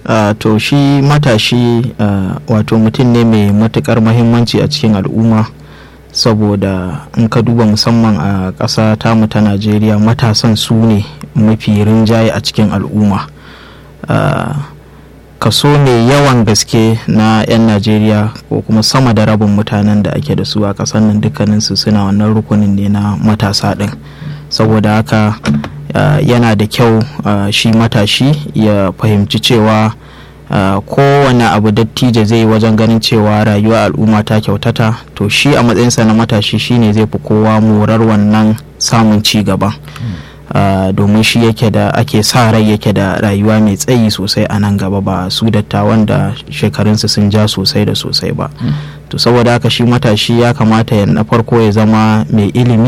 Uh, to shi matashi uh, wato mutum ne mai matukar mahimmanci a cikin al'umma saboda in ka duba musamman a ƙasa tamu ta najeriya matasan su ne mafi rinjaye a cikin al'umma uh, kaso mai yawan gaske na 'yan najeriya ko kuma sama da rabin mutanen da ake da su a ƙasar nan dukkaninsu suna wannan rukunin ne na matasa ɗin saboda haka Uh, yana da kyau uh, shi matashi ya fahimci cewa uh, kowane abu dattijo zai yi wajen ganin cewa rayuwa al'umma ta kyautata to shi a matsayinsa na matashi shine zai fi kowa morar wannan samun ci gaba domin shi yake da ake sa rai yake da rayuwa mai tsayi sosai a nan gaba ba su dattawan da shekarunsu sun ja sosai da sosai ba to saboda haka shi matashi ya kamata ya na farko ya zama mai ilimi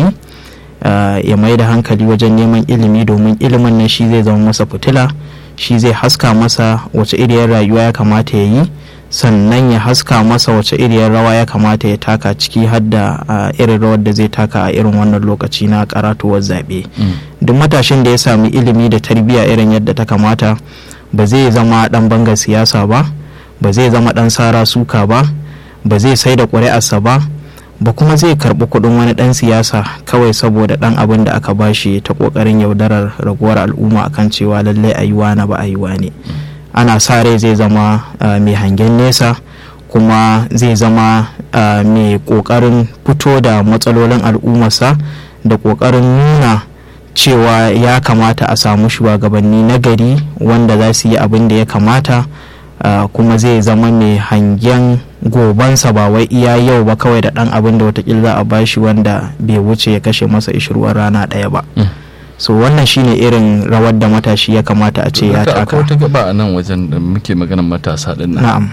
Uh, ya mai da hankali wajen neman ilimi domin ilimin nan shi zai zama masa fitila shi zai haska masa wace iriyar rayuwa ya kamata ya yi sannan ya haska masa wace iriyar rawa ya kamata ya taka ciki har da uh, irin rawar da zai taka a irin wannan lokaci na karatuwar zaɓe mm. duk matashin da ya sami ilimi da tarbiyya irin yadda ta kamata ba zai zama ɗan bangar siyasa ba ba zai zama ɗan sara suka ba ba zai sai da ƙuri'arsa ba ba kuma zai karbi kudin wani dan siyasa kawai saboda dan abin da aka bashi ta kokarin yaudarar raguwar al'umma akan cewa lallai ayuwa na ba ayuwa ne ana sa rai zai zama mai hangen nesa kuma zai zama mai kokarin fito da matsalolin al'ummarsa da kokarin nuna cewa ya kamata a samu shugabanni na gari wanda za su yi abin da ya kamata Uh, kuma zai zama mai hangen gobansa ba wai iya yau ba kawai da dan abin da watakila za a bashi wanda bai wuce ya kashe masa ishirwar rana ɗaya ba mm. so wannan shine irin rawar da matashi ya kamata a ce ya taka wata gaba a nan wajen da muke maganar matasa din nan na'am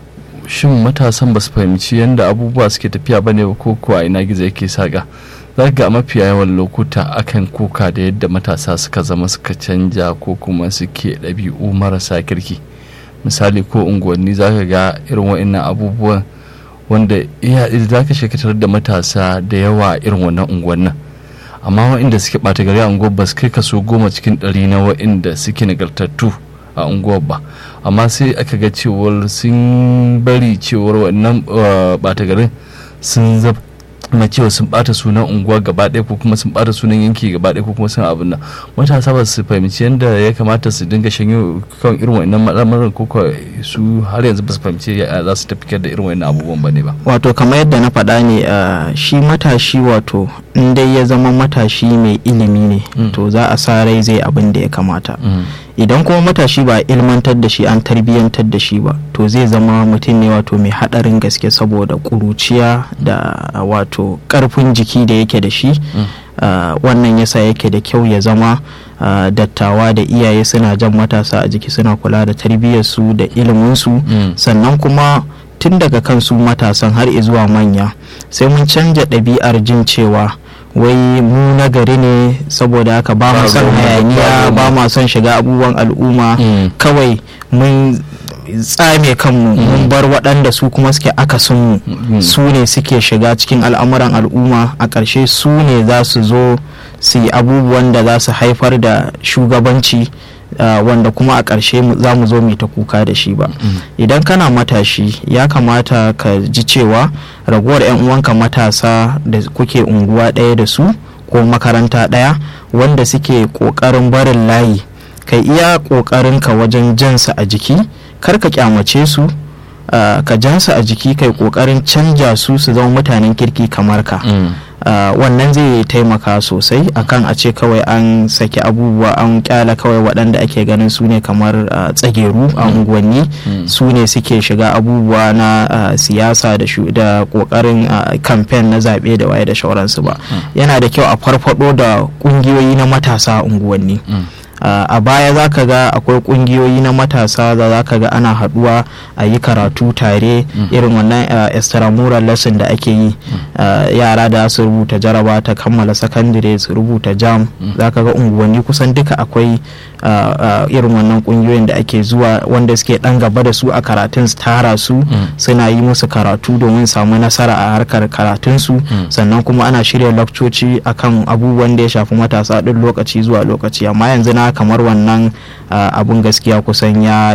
shin matasan ba su fahimci yadda abubuwa suke tafiya bane ko kuwa ina gizo yake saka za ga mafiya yawan lokuta akan kuka da yadda matasa suka zama suka canja ko kuma suke ɗabi'u marasa kirki misali ko unguwanni za ka ga irin wa'annan abubuwan wanda iya za ka shekatar da matasa da yawa irin wannan unguwannin amma wa'inda suke ɓata gari a unguwar ba su kai kaso goma cikin ɗari na wa'inda suke nagartattu a unguwar ba amma sai aka ga cewar sun bari cewar wannan ɓata garin sun zab na cewa sun bata sunan unguwa gaba ɗaya ko kuma sun bata sunan yanki gaba ɗaya ko kuma sun abin nan matasa ba su fahimci yadda ya kamata su dinga shanyo kan irin wannan al'amuran ko su har yanzu ba su fahimci ya za su tafi da irin wannan abubuwan ba ne ba wato kamar yadda na faɗa ne shi matashi wato in dai ya zama matashi mai ilimi ne to za a sa rai zai abin da ya kamata idan kuma matashi ba ilmantar da shi an tarbiyyantar da shi ba to zai zama mutum ne wato mai haɗarin gaske saboda ƙuruciya da wato ƙarfin jiki da yake da shi uh, wannan yasa yake da kyau ya zama uh, dattawa da iyaye suna jan matasa a jiki suna kula da tarbiyyarsu da iliminsu mm. sannan kuma tun daga kansu matasan har zuwa manya sai mun canja ɗabi'ar jin cewa wai mu na gari ne saboda haka ba mu son hayaniya ba mu son shiga abubuwan al'umma kawai mun tsame kanmu mun bar waɗanda su kuma suke akasin mu su ne suke shiga cikin al'amuran al'umma a ƙarshe su ne za su zo su yi abubuwan da za su haifar da shugabanci Uh, wanda kuma a ƙarshe za mu zo mu ta kuka da shi ba mm. idan kana matashi ya kamata ka ji cewa raguwar 'yan uwanka matasa da kuke unguwa ɗaya da su ko makaranta ɗaya wanda suke ƙoƙarin barin layi kai iya ƙoƙarinka wajen jansa a jiki kar ka kyamace su uh, ka jansa a jiki kai ƙoƙarin canja su su zama mutanen kirki kamar ka mm. Uh, wannan zai taimaka sosai akan a ce kawai an saki abubuwa an kyala kawai waɗanda ake ganin su ne kamar uh, tsageru a unguwanni mm. su ne suke shiga abubuwa na uh, siyasa da ƙoƙarin kamfen na zaɓe da waye da shauransu ba mm. yana da kyau a farfado da ƙungiyoyi na matasa a unguwanni mm. Uh, a baya za ka ga akwai kungiyoyi na matasa da za ka ga ana haduwa a yi karatu tare mm. irin wannan uh, extramural lesson da ake yi mm. uh, yara da su rubuta jaraba ta kammala sakandire su rubuta jam mm. za ka ga unguwanni kusan duka akwai irin wannan kungiyoyin da ake zuwa wanda suke dan gaba da su a karatun su tara su suna yi musu karatu domin samu nasara a harkar karatun su sannan kuma ana shirya lakcoci akan abubuwan da ya shafi matasa din lokaci zuwa lokaci amma yanzu na kamar wannan abun gaskiya kusan ya